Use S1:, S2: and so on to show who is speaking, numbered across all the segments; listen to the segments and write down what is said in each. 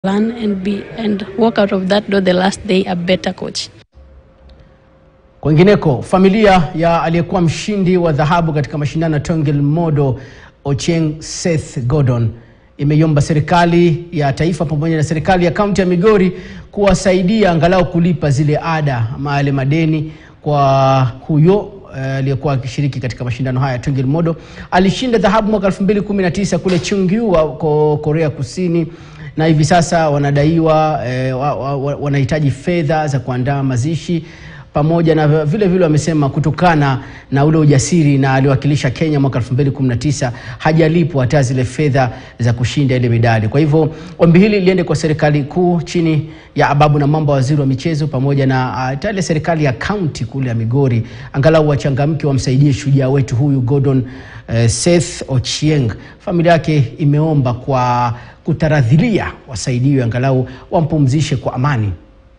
S1: learn and be and walk out of that door the last day a better coach.
S2: Kwingineko, familia ya aliyekuwa mshindi wa dhahabu katika mashindano ya Tongil Modo Ochieng Seth Gordon imeiomba serikali ya taifa pamoja na serikali ya kaunti ya Migori kuwasaidia angalau kulipa zile ada ama yale madeni kwa huyo eh, aliyekuwa akishiriki katika mashindano haya ya Tongil Modo. Alishinda dhahabu mwaka 2019 kule Chungju wa ko- Korea Kusini na hivi sasa wanadaiwa eh, wa, wa, wa, wanahitaji fedha za kuandaa mazishi pamoja na vile vile wamesema kutokana na ule ujasiri na aliwakilisha Kenya mwaka 2019 hajalipwa hata zile fedha za kushinda ile medali. Kwa hivyo ombi hili liende kwa serikali kuu chini ya Ababu na Mambo, waziri wa michezo, pamoja na hata ile serikali ya kaunti kule ya Migori, angalau wachangamke, wamsaidie shujaa wetu huyu Gordon eh, Seth Ochieng. Familia yake imeomba kwa kutaradhilia wasaidiwe, angalau wampumzishe kwa amani.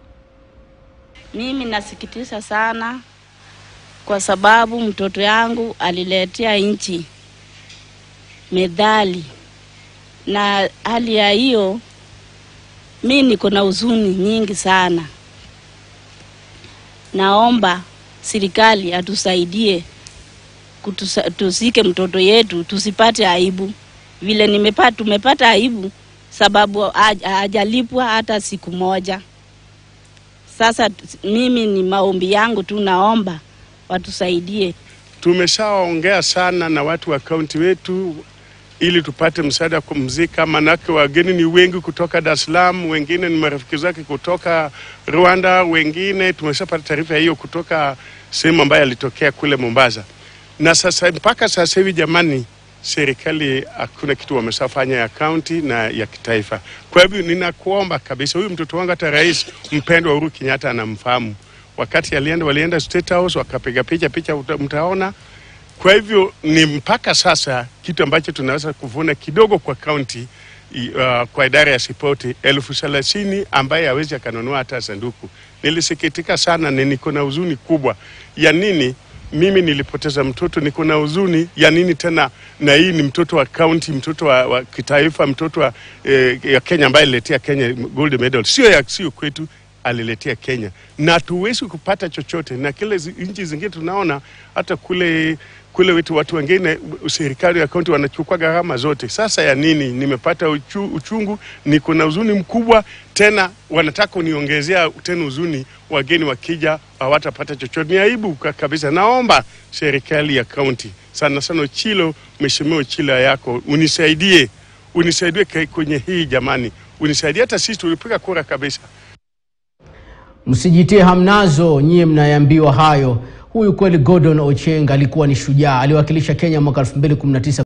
S3: Mimi nasikitisha sana kwa sababu mtoto yangu aliletea nchi medali, na hali ya hiyo mi niko na huzuni nyingi sana. Naomba serikali atusaidie kutusa, tusike mtoto yetu tusipate aibu vile nimepata, tumepata aibu sababu haj- hajalipwa hata siku moja. Sasa t- mimi ni maombi yangu tu, naomba watusaidie.
S4: Tumeshaongea sana na watu wa kaunti wetu ili tupate msaada wa kumzika, manake wageni ni wengi kutoka Dar es Salaam, wengine ni marafiki zake kutoka Rwanda, wengine tumeshapata taarifa hiyo kutoka sehemu ambayo alitokea kule Mombasa. Na sasa mpaka sasa hivi jamani, serikali hakuna kitu wameshafanya ya kaunti na ya kitaifa. Kwa hivyo ninakuomba kabisa, huyu mtoto wangu hata rais mpendwa Uhuru Kenyatta anamfahamu. Wakati alienda walienda State House wakapiga picha picha, uta- mtaona kwa hivyo ni mpaka sasa kitu ambacho tunaweza kuvuna kidogo kwa kaunti i- uh, kwa idara ya sipoti elfu thelathini ambaye hawezi akanunua hata sanduku. Nilisikitika sana na niko na huzuni kubwa ya nini mimi nilipoteza mtoto, niko na huzuni ya nini tena, na hii ni mtoto wa kaunti, mtoto wa, wa kitaifa, mtoto wa eh, ya Kenya ambaye aliletea Kenya gold medal, sio ya sio kwetu aliletea Kenya na tuwezi kupata chochote, na kile zi- nchi zingine tunaona hata kule kule wetu watu wengine serikali ya kaunti wanachukua gharama zote. Sasa ya nini? Nimepata uchu, uchungu, niko na huzuni mkubwa tena, wanataka uniongezea tena huzuni, wageni wakija hawatapata chochote. Ni aibu ka- kabisa. Naomba serikali ya kaunti sana sana Ochilo, mheshimiwa Ochilo yako unisaidie, unisaidie ke- kwenye hii jamani, unisaidie. Hata sisi tulipiga kura kabisa.
S2: Msijitie hamnazo nyie mnayeambiwa hayo. Huyu kweli Gordon Ochieng alikuwa ni shujaa, aliwakilisha Kenya mwaka 2019